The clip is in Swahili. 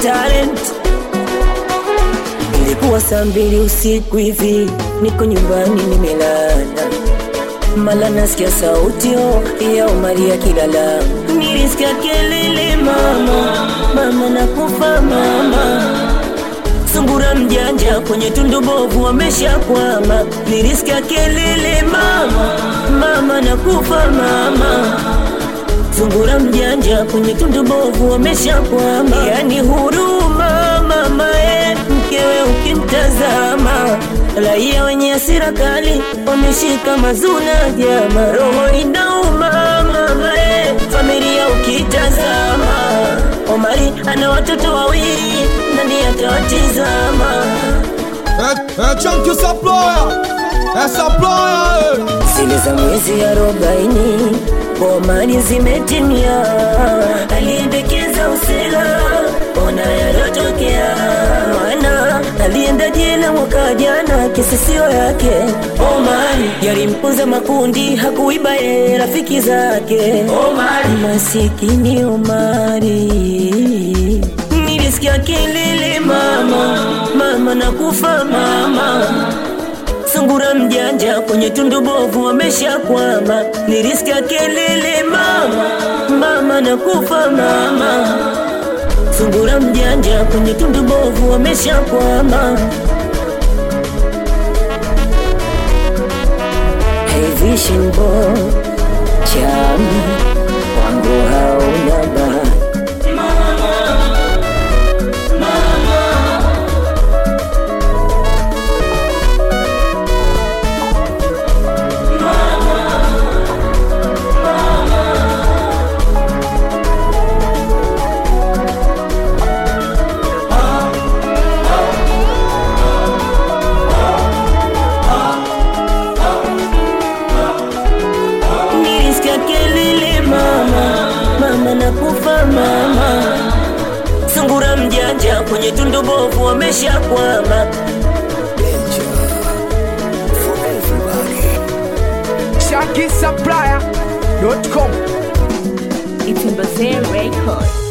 talent. Ilikuwa saa mbili usiku hivi, niko nyumbani nimelala, mala nasikia sauti oh, ya Omari akilala. Nilisikia kelele mama, mama nakufa mama sungura mjanja kwenye tundu bovu ameshakwama. Nilisikia kelele mama, mama nakufa mama. Sungura mjanja kwenye tundu bovu ameshakwama. Yani huruma mama e, mkewe ukimtazama. Raia wenye hasira kali wameshika mazuna jama, roho inauma mama e, familia ukitazama. Omari ana watoto wawili, nani atawatizama? É, é Chunk Supplier, é Supplier, Zile za mwezi arobaini Omari zimetimia, aliendekeza usela, ona yalotokea. Mwana alienda jela mwaka jana, kesi sio yake. Omari yalimpunza makundi, hakuiba yeye rafiki zake. Omari masikini Omari nilisikia kelele mama, mama nakufa mama sungura mjanja kwenye tundu bovu ameshakwama. Nilisikia kelele mama, mama nakufa mama. Sungura mjanja kwenye tundu bovu ameshakwama. Hey vision boy, chami wangu hauna bahati nilisikia kelele mama, mama nakufa mama. Sungura mjanja kwenye tundu bovu ameshakwama. ShankySupplier.com It's in Bazaar Records.